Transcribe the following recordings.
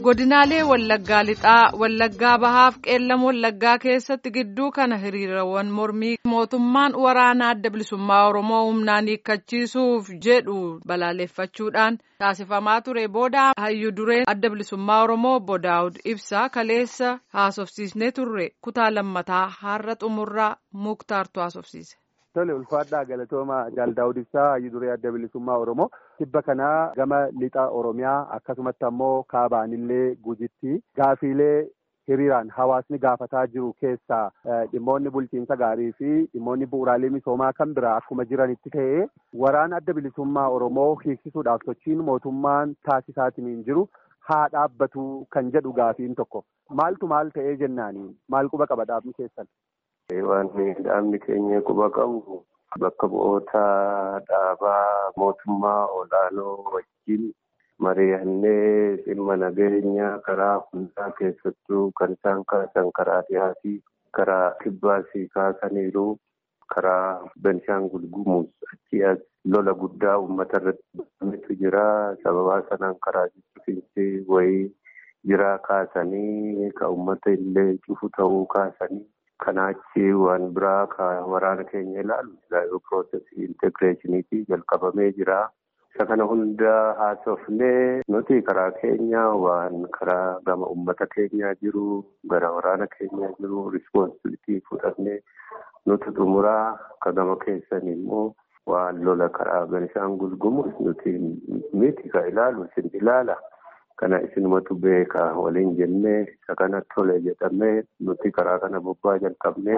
godinaalee wallaggaa lixaa wallaggaa bahaaf qeellam wallaggaa keessatti gidduu kana hiriirawwan mormii mootummaan waraana adda bilisummaa oromoo humnaan hiikkachiisuuf jedhu balaaleffachuudhaan taasifamaa ture booda hayyu dureen adda bilisummaa oromoo obbo daawud ibsaa kaleessa haasofsiisnee turre kutaa lammataa har'a xumurraa muktaartu haasofsiise. Tole ulfaadhaa galatooma Daawud Ibsaa hayyu duree adda bilisummaa Oromoo tibba kanaa gama lixa Oromiyaa akkasumatti ammoo kaabaanillee gujitti gaafiilee hiriiraan hawaasni gaafataa jiru keessaa dhimmoonni bulchiinsa gaarii fi dhimmoonni bu'uuraalee misoomaa kan biraa akkuma jiranitti ta'ee waraana adda bilisummaa Oromoo hiiksisuudhaaf sochiin mootummaan taasisaatiin jiru haa dhaabbatu kan jedhu gaafiin tokko maaltu maal ta'ee jennaanii maal quba qaba dhaabni keessan. Waan dhaabni keenya quba qabu bakka bu'oota dhaabaa mootummaa olaanoo wajjin mari'annee dhimma nageenya karaa hundaa keessattuu kan isaan kaasan karaa dhihaatii karaa kibbaasii kaasaniiru karaa Benshaangul Gumuz achii as lola guddaa uummata irratti jira sababaa sanaan karaa jijjiirinsi wayii jiraa kaasanii ka uummata illee cufu ta'uu kaasanii. Kanaachi waan biraa ka waraana keenya ilaalu islaayioo piroosesii integreeshiniitii jalqabamee jira. Isa kana hunda haasofnee nuti karaa keenya waan karaa gama uummata keenyaa jiru gara waraana keenyaa jiru rispoonsibilitii fudhannee nuti xumuraa ka gama keessan immoo waan lola karaa Benshaangul Gumuz nuti miti ka ilaalu isin ilaala. Kana isinumatu beeka waliin jennee isa kana tole jedhamee nuti karaa kana bobbaa jalqabnee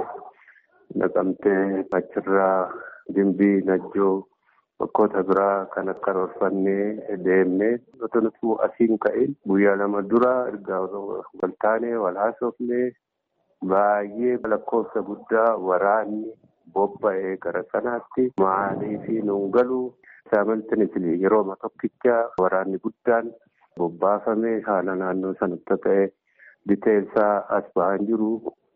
naqamtee achirraa dimbii najjoo bakkoota biraa kan akka roorfannee deemnee nuti nuti asiin ka'in guyyaa lama dura ergaa wal taanee wal haasofnee baay'ee lakkoofsa guddaa waraanni bobba'ee gara sanaatti maaliifii nuun galuu saamaltiin yeroo tokkicha waraanni guddaan. Bobbaafamee haala naannoo sanatti ta'e biteessaa as ba'an jiru.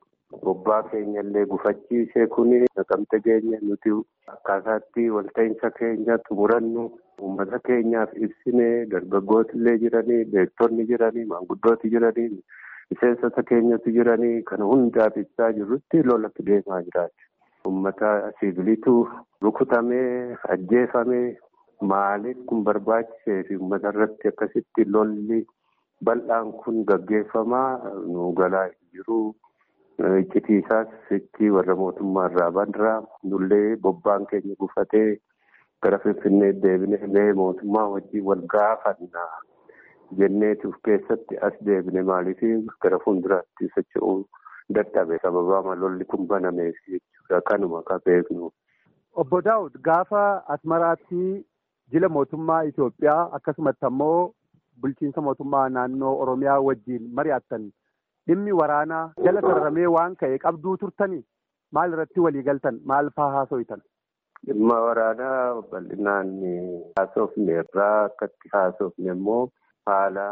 Bobbaa keenya illee gufachiisee kuni naqamte keenya nuti akkaataatti walta'iinsa keenya xumurannu uummata keenyaaf ibsinee dargaggooti illee jiranii beektonni jiranii maanguddooti jiranii miseensota keenyatu jiranii kana hundaaf ibsaa jirrutti lolatti deemaa jiraati. Uummata siviilitu rukutamee ajjeefamee. Maaliif kun barbaachisee fi uummata irratti akkasitti lolli bal'aan kun gaggeeffamaa nu galaa jiru. Iccitiisaas itti warra mootummaa irraa bandiraa nullee bobbaan keenya gufatee gara Finfinnee deebinee gahee mootummaa wajjin wal gaafanna jenneetuuf keessatti as deebine maaliif gara fuulduraatti socho'uu dadhabe sababaa lolli kun banameef jechuudha kanuma ka beeknu. Obbo Daawud gaafa Asmaraatti. Jila mootummaa Itoophiyaa akkasumatti ammoo bulchiinsa mootummaa naannoo Oromiyaa wajjin mari'attan dhimmi waraanaa jala sararamee waan ka'e qabduu turtanii maal irratti walii galtan maal faa haasofitan? Dhimma waraanaa bal'inaan haasofne irraa akkatti haasofne immoo haala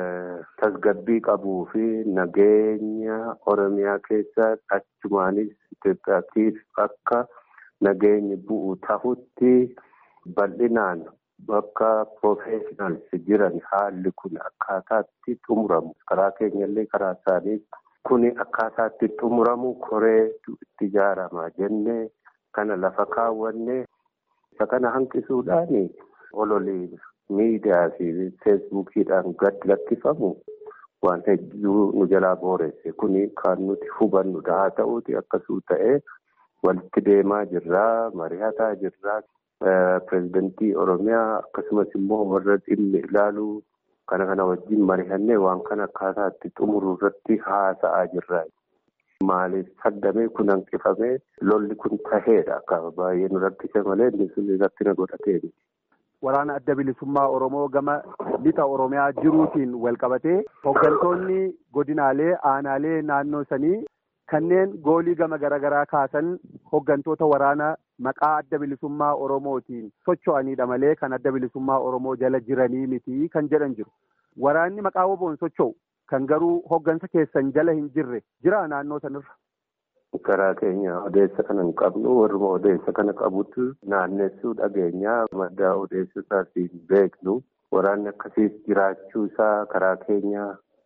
tasgabbii qabuu fi nageenya Oromiyaa keessa achumaanis Itoophiyaatiif akka nageenyi bu'u tahutti. Bal'inaan bakka profeshinaalsi jiran haalli kun akkaataatti xumuramu karaa keenyallee karaa isaanii kun akkaataatti xumuramu koreetu itti ijaarama jennee kana lafa kaawwannee isa kana hanqisuudhaan ololii miidiyaa fi feesbuukiidhaan gad lakkifamu waan hedduu nu jalaa booresse kun kan nuti hubannudha haa ta'uuti akkasuu ta'ee walitti deemaa jirraa mari'ataa jirraa. Pireezidantii Oromiyaa akkasumas immoo warra dhimmi ilaaluu kana kana wajjin mari'annee waan kana akkaataatti xumuruu irratti haasa'aa jirra. Maaliif saddamee kun hanqifamee lolli kun taheedha akka baay'ee nu rakkise malee inni sun irratti na godhatee. Waraana adda bilisummaa Oromoo gama lixa Oromiyaa jiruutiin wal qabatee hooggantoonni godinaalee aanaalee naannoo sanii kanneen goolii gama garaagaraa kaasan hooggantoota waraana maqaa adda bilisummaa Oromootiin socho'anidha malee kan adda bilisummaa Oromoo jala jiranii miti kan jedhan jiru. Waraanni maqaa woboon socho'u kan garuu hooggansa keessan jala hin jirre jira naannoo sanirra. Karaa keenya odeessa kana hin qabnu warruma odeessa kana qabutu naannessuu dhageenyaa madda odeessa isaatiin beeknu waraanni akkasiis jiraachuu isaa karaa keenya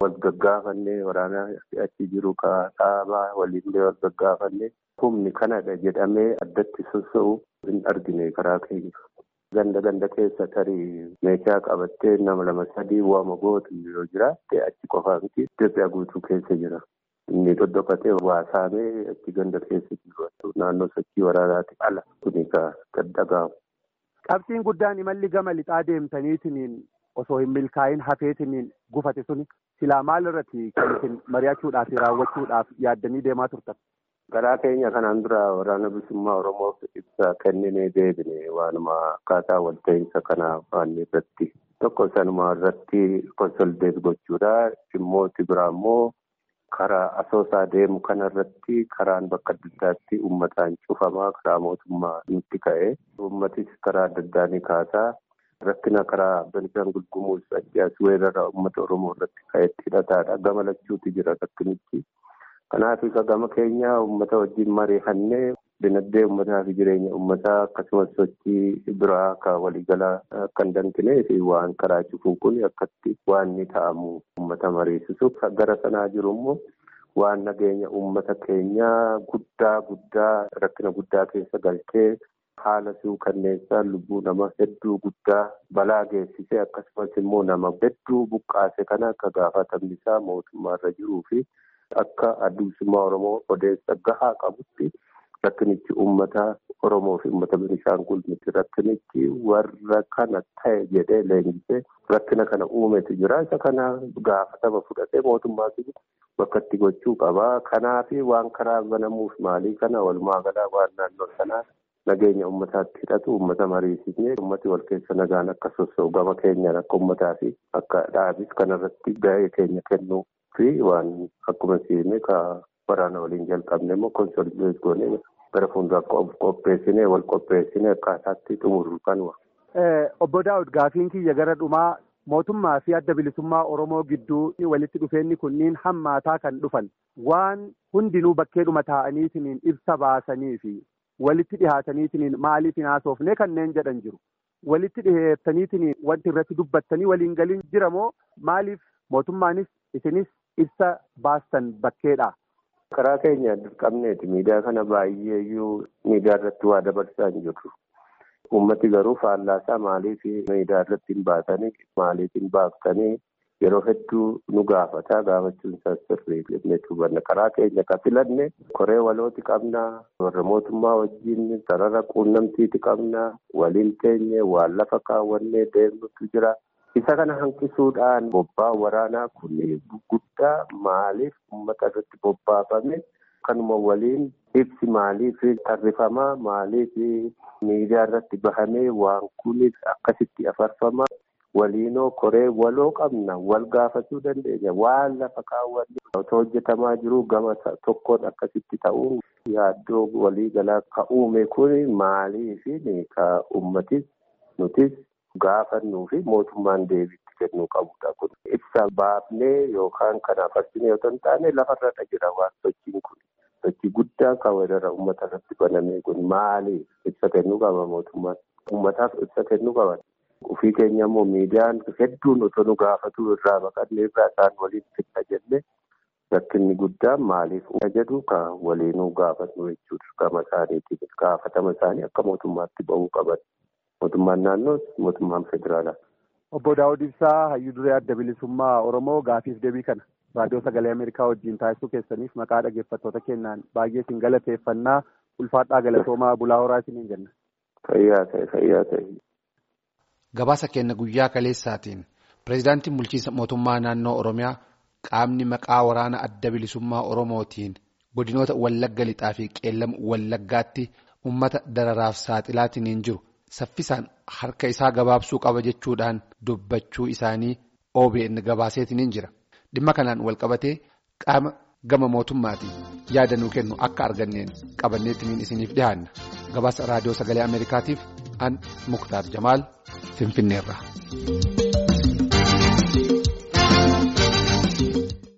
wal gaggaafannee waraana achi jiru kaa'amaa waliinlee wal gaggaafannee humni kanadha jedhamee addatti soso'u hin argine karaa keenya. Ganda ganda keessa tarii meeshaa qabattee nama lama sadii waama gootu yoo jiraatte achi qofaa miti Itoophiyaa guutuu keessa jira. Inni dhodhokatee waa saamee achi ganda keessa jiru naannoo sochii waraanaati ala kuni kan dhaga'amu. Qabxiin guddaan imalli gama lixaa deemtaniitiin osoo hin milkaa'in hafeetiin gufate suni silaa maal irratti kan isin mari'achuudhaaf raawwachuudhaaf yaaddanii deemaa turtan? Garaa keenya kanaan dura waraana bilisummaa Oromoof ibsa kenninee deebine waanuma akkaataa walta'iinsa kanaa waan irratti tokko sanuma irratti konsoldeet gochuudha. Dhimmooti biraa immoo karaa asoosaa deemu kana irratti karaan bakka adda addaatti uummataan cufamaa karaa mootummaa nutti ka'e. Uummatis karaa adda addaa ni kaasaa. Rakkina karaa Beenishaangul Gumuuz Achiyaas weerara uummata Oromoo irratti ka'etti hidhataadha. Gama lachuutu jira rakkinichi. Kanaaf isa gama keenya uummata wajjin mari'annee dinagdee uummataa fi jireenya uummataa akkasumas sochii biraa kan waliigalaa kan danqinee fi waan karaa cufuun kun akkatti waan ni ta'amu uummata mariisisu. Gara sanaa jiru immoo waan nageenya uummata keenyaa guddaa guddaa rakkina guddaa keessa galchee haala suukanneessaa lubbuu nama hedduu guddaa balaa geessisee akkasumas immoo nama hedduu buqqaase kana akka gaafatamni isaa mootummaarra jiruu fi akka addunsummaa Oromoo odeessa gahaa qabutti rakkinichi uummata Oromoo fi uummata Beenishaangul miti rakkinichi warra kana ta'e jedhee leenjisee rakkina kana uumetu jira isa kana gaafatama fudhatee mootummaa bakka itti gochuu qaba kanaaf waan karaa banamuuf maalii kana walumaa galaa waan naannoo sanaa nageenya uummataatti hidhatu uummata mariisisnee uummati wal keessa nagaan akka sossoo'u gama keenyaan akka uummataa fi akka dhaabis kanarratti gahee keenya kennuu fi waan akkuma siime ka waraana waliin jalqabne immoo konsolideet goonee gara fuulduraa qopheessinee wal qopheessinee akkaataatti xumurru kanuma. Obbo Daawud gaafiin kiyya gara dhumaa mootummaa fi adda bilisummaa Oromoo gidduu walitti dhufeenyi kunniin hammaataa kan dhufan waan hundinuu bakkeedhuma taa'aniitiin ibsa baasanii fi walitti dhihaataniitiin maaliif hin haasofne kanneen jedhan jiru. Walitti dhiheessaniitiin wanti irratti dubbattanii waliin galiin jira moo maaliif mootummaanis isinis ibsa baastan bakkeedha. Karaa keenya dirqamneeti miidiyaa kana baay'eeyyuu miidiyaa irratti waa dabarsaa hin jirru. Uummati garuu faallaasaa maaliif miidiyaa irratti hin baatanii maaliif hin baaftanii yeroo hedduu nu gaafata gaafachuun isaa sirrii jennee hubanna karaa keenya kan filanne koree walooti qabna warra mootummaa wajjin sarara quunnamtiiti qabna waliin teenye waan lafa kaawwannee deemnutu jira. Isa kana hanqisuudhaan bobbaa waraanaa kun guddaa maaliif uummata irratti bobbaafame kanuma waliin ibsi maaliif tarrifamaa maaliif miidiyaa irratti bahamee waan kun akkasitti afarfama waliinoo koree waloo qabna wal gaafachuu dandeenya waan lafa kaawwanne otoo hojjetamaa jiru gama tokkoon akkasitti ta'uun yaaddoo walii galaa ka uume kun maaliif ka uummatis nutis gaafannuu fi mootummaan deebiitti kennuu qabudha kun ibsa baafnee yookaan kanaaf arginu yoo hin taane lafarra jira waan sochiin kun sochii guddaa kan weerara uummata irratti baname kun maaliif ibsa kennuu qaba mootummaan uummataaf ibsa kennuu qaban. Ofii keenya immoo miidiyaan hedduun otoo nu gaafatu irraa baqannee irraa isaan waliin fidna jennee rakkinni guddaan maaliif jedhu kan waliinuu gaafannu jechuudha gama isaaniitiin gaafatama isaanii akka mootummaatti ba'uu qaban. Mootummaan naannoos mootummaan federaalaa. Obbo Daawud Ibsaa hayyuu duree adda bilisummaa Oromoo gaafiif deebii kana raadiyoo sagalee Ameerikaa wajjin taasisuu keessaniif maqaa dhaggeeffattoota keenyaan baay'ee isin galateeffannaa ulfaadhaa galatoomaa bulaa horaa isiniin jenna. Fayyaa ta'e fayyaa ta'e. Gabaasa keenya guyyaa kaleessaatiin pireezidaantiin bulchiinsa mootummaa naannoo Oromiyaa qaamni maqaa waraana adda bilisummaa Oromootiin godinoota Wallagga lixaa fi qeellam Wallaggaatti uummata dararaaf saaxilaatiin hin jiru. Saffisaan harka isaa gabaabsuu qaba jechuudhaan dubbachuu isaanii OBN gabaaseetiin jira. Dhimma kanaan walqabatee qaama gama mootummaatiin yaada nuu kennu akka arganneen qabanneetiin isiniif dhiyaanna. Gabaasa raadiyoo sagalee Ameerikaatiif an Muktaar Jamaal Finfinneerra.